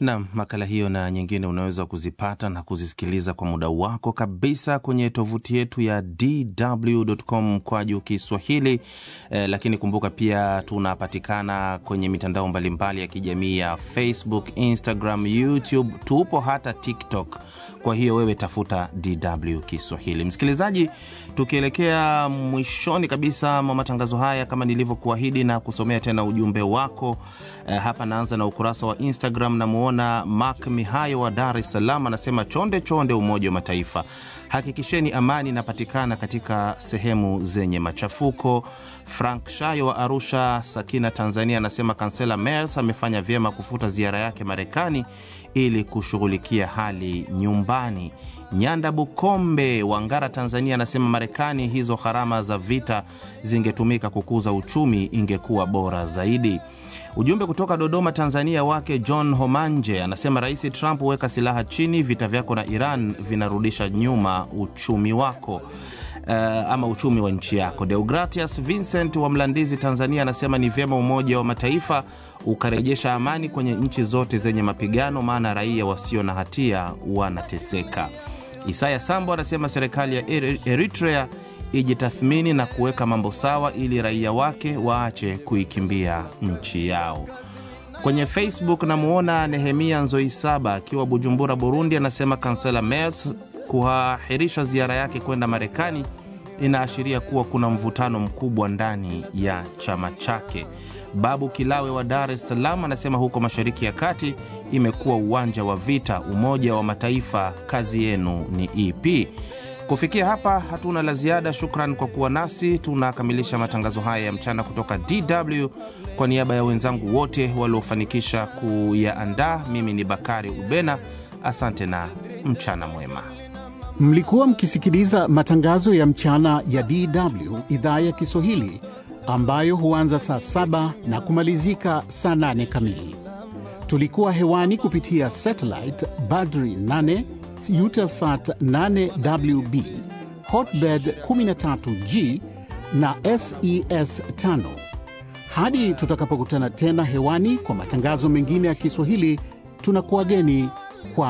Nam, makala hiyo na nyingine unaweza kuzipata na kuzisikiliza kwa muda wako kabisa kwenye tovuti yetu ya dw.com mkwaju Kiswahili. Eh, lakini kumbuka pia tunapatikana kwenye mitandao mbalimbali ya kijamii ya Facebook, Instagram, YouTube, tupo hata TikTok. Kwa hiyo wewe tafuta DW Kiswahili. Msikilizaji, tukielekea mwishoni kabisa mwa matangazo haya, kama nilivyokuahidi na kusomea tena ujumbe wako eh, hapa naanza na ukurasa wa Instagram. Namwona Mark Mihayo wa Dar es Salaam anasema, chonde chonde, Umoja wa Mataifa, hakikisheni amani inapatikana katika sehemu zenye machafuko. Frank Shayo wa Arusha, Sakina, Tanzania anasema kansela Merz amefanya vyema kufuta ziara yake Marekani ili kushughulikia hali nyumbani. Nyanda Bukombe wa Ngara, Tanzania anasema Marekani, hizo gharama za vita zingetumika kukuza uchumi, ingekuwa bora zaidi. Ujumbe kutoka Dodoma, Tanzania wake John Homanje anasema Rais Trump, weka silaha chini, vita vyako na Iran vinarudisha nyuma uchumi wako. Uh, ama uchumi wa nchi yako. Deogratias Vincent wa Mlandizi, Tanzania anasema ni vyema Umoja wa Mataifa ukarejesha amani kwenye nchi zote zenye mapigano, maana raia wasio na hatia wanateseka. Isaya Sambo anasema serikali ya Eritrea ijitathmini na kuweka mambo sawa ili raia wake waache kuikimbia nchi yao. Kwenye Facebook namwona Nehemia Nzoisaba akiwa Bujumbura, Burundi, anasema kansela Merz kuahirisha ziara yake kwenda Marekani inaashiria kuwa kuna mvutano mkubwa ndani ya chama chake. Babu Kilawe wa Dar es Salaam anasema huko Mashariki ya Kati imekuwa uwanja wa vita. Umoja wa Mataifa, kazi yenu ni ipi? Kufikia hapa hatuna la ziada. Shukran kwa kuwa nasi. Tunakamilisha matangazo haya ya mchana kutoka DW. Kwa niaba ya wenzangu wote waliofanikisha kuyaandaa, mimi ni Bakari Ubena. Asante na mchana mwema. Mlikuwa mkisikiliza matangazo ya mchana ya DW idhaa ya Kiswahili ambayo huanza saa saba na kumalizika saa nane kamili. Tulikuwa hewani kupitia satellite Badri 8 Eutelsat 8WB Hotbird 13G na SES 5. Hadi tutakapokutana tena hewani kwa matangazo mengine ya Kiswahili, tunakuwageni kwa